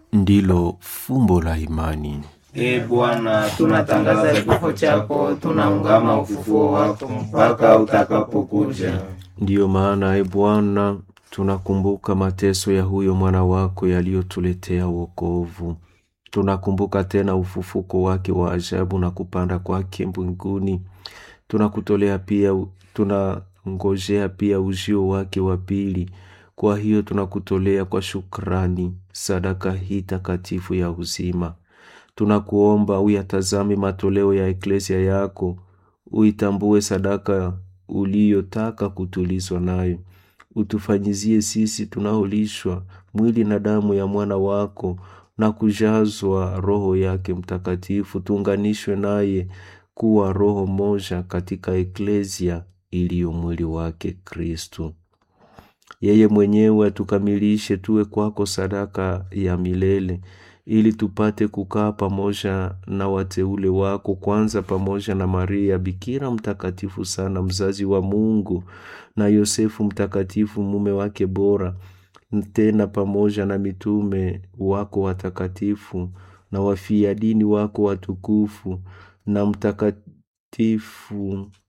ndilo fumbo la imani. Ee Bwana, tunatangaza kifo chako, tunaungama ufufuo wako mpaka utakapokuja. Ndiyo maana, e Bwana, tunakumbuka mateso ya huyo mwana wako yaliyotuletea wokovu. Tunakumbuka tena ufufuko wake wa ajabu na kupanda kwake mbinguni. Tunakutolea pia, tunangojea pia ujio wake wa pili. Kwa hiyo tunakutolea kwa shukrani sadaka hii takatifu ya uzima. Tunakuomba uyatazame matoleo ya eklesia yako, uitambue sadaka uliyotaka kutulizwa nayo, utufanyizie sisi tunaolishwa mwili na damu ya mwana wako na kujazwa Roho yake Mtakatifu, tuunganishwe naye kuwa roho moja katika eklesia iliyo mwili wake Kristu. Yeye mwenyewe atukamilishe tuwe kwako sadaka ya milele ili tupate kukaa pamoja na wateule wako, kwanza pamoja na Maria Bikira mtakatifu sana, mzazi wa Mungu, na Yosefu mtakatifu, mume wake bora, tena pamoja na mitume wako watakatifu na wafia dini wako watukufu na mtakatifu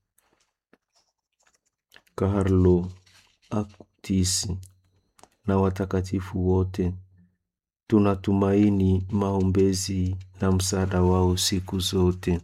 Karlo Aktisi na watakatifu wote tunatumaini maombezi na msaada wao siku zote.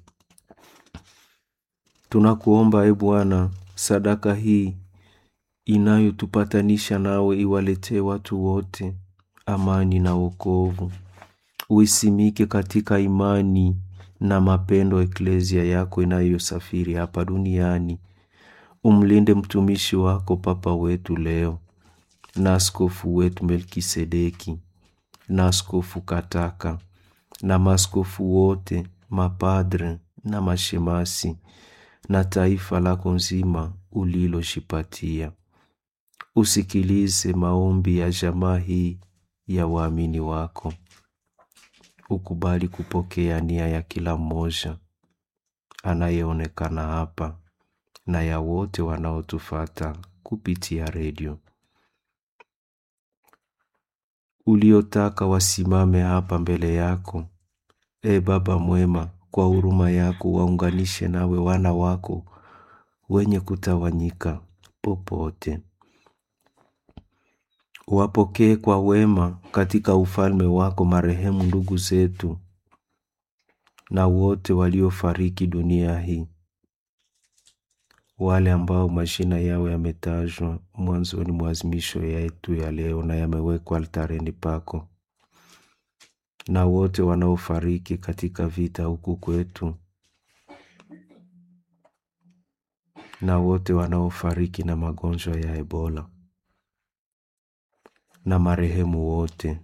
Tunakuomba e Bwana, sadaka hii inayotupatanisha nawe iwaletee watu wote amani na wokovu. Uisimike katika imani na mapendo eklesia yako inayosafiri hapa duniani. Umlinde mtumishi wako Papa wetu leo na askofu wetu Melkisedeki na askofu Kataka na maaskofu wote, mapadre na mashemasi na taifa lako nzima uliloshipatia. Usikilize maombi ya jamaa hii ya waamini wako, ukubali kupokea nia ya kila mmoja anayeonekana hapa na ya wote wanaotufata kupitia redio uliotaka wasimame hapa mbele yako. E Baba mwema, kwa huruma yako waunganishe nawe wana wako wenye kutawanyika popote. Wapokee kwa wema katika ufalme wako marehemu ndugu zetu na wote waliofariki dunia hii, wale ambao majina yao yametajwa mwanzoni mwa azimisho yetu ya leo na yamewekwa altareni pako, na wote wanaofariki katika vita huku kwetu, na wote wanaofariki na magonjwa ya Ebola, na marehemu wote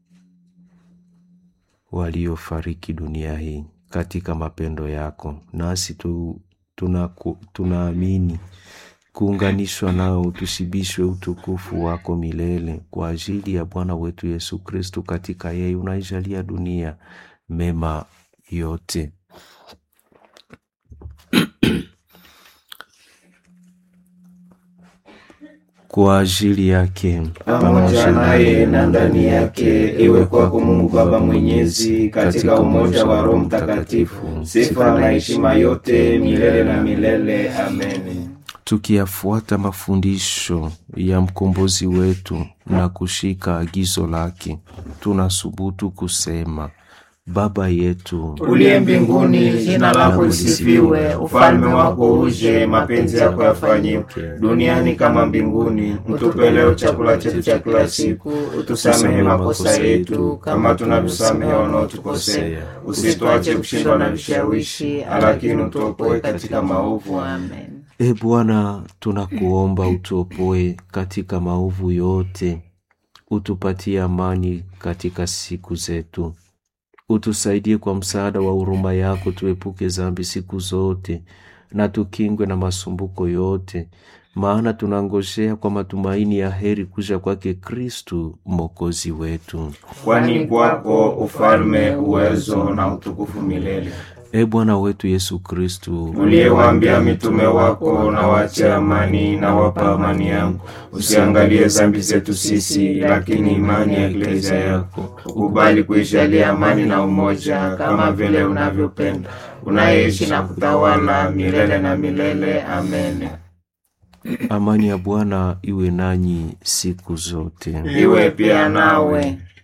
waliofariki dunia hii katika mapendo yako, nasi tu tunaamini tuna kuunganishwa nao, tusibishwe utukufu wako milele kwa ajili ya Bwana wetu Yesu Kristu. Katika yeye unaijalia dunia mema yote. kwa ajili yake pamoja naye na ndani yake, iwe kwako Mungu Baba Mwenyezi, katika umoja wa Roho Mtakatifu, sifa na heshima yote milele na milele. Amen. Tukiyafuata mafundisho ya mkombozi wetu na kushika agizo lake, tunasubutu kusema: Baba yetu uliye mbinguni, jina lako lisifiwe, ufalme wako uje, mapenzi yako yafanyike duniani kama mbinguni. Utupe leo chakula chetu cha kila siku, utusamehe makosa yetu kama tunavyosamehe wanaotukosea, usituache kushindwa na vishawishi, lakini utuopoe katika maovu. Amen. E Bwana, tunakuomba utuopoe katika maovu yote, utupatie amani katika siku zetu utusaidie kwa msaada wa huruma yako, tuepuke zambi siku zote na tukingwe na masumbuko yote, maana tunangojea kwa matumaini ya heri kuja kwake Kristu mwokozi wetu. Kwani kwako ufalme, uwezo na utukufu milele. E Bwana wetu Yesu Kristu, uliyewaambia mitume wako, na wache amani na wapa amani yangu, usiangalie dhambi zetu sisi, lakini imani ya eklezia yako. Ukubali kuijalia amani na umoja, kama vile unavyopenda, unayeishi na kutawala milele na milele. Amen. amani ya Bwana iwe nanyi siku zote. Iwe pia nawe.